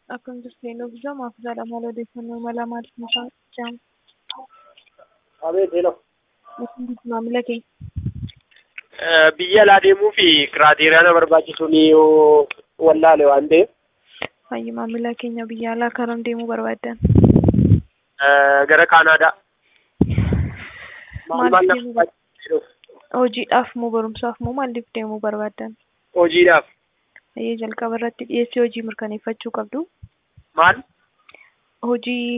Akkam jirtu Loofisaa Maafisaadha. Maal odeeffannoo mala maaliif mucaan jaamu? Abeet hello. Maamila kee Biyya alaa deemuu fi kiraateeriyaa na barbaachisu ni yoo wallaale waan ta'eef Hayyi maamila keenya biyya alaa karam deemuu barbaaddan? gara Kaanaadaa. Maal maal Maaliif na deemuu barbaachisu? Hojiidhaaf moo barumsaaf moo maaliif deemuu barbaaddan? Hojiidhaaf. Hayyee jalqaba irratti dhiyeessii hojii mirkaneeffachuu qabdu. Maal? Hojii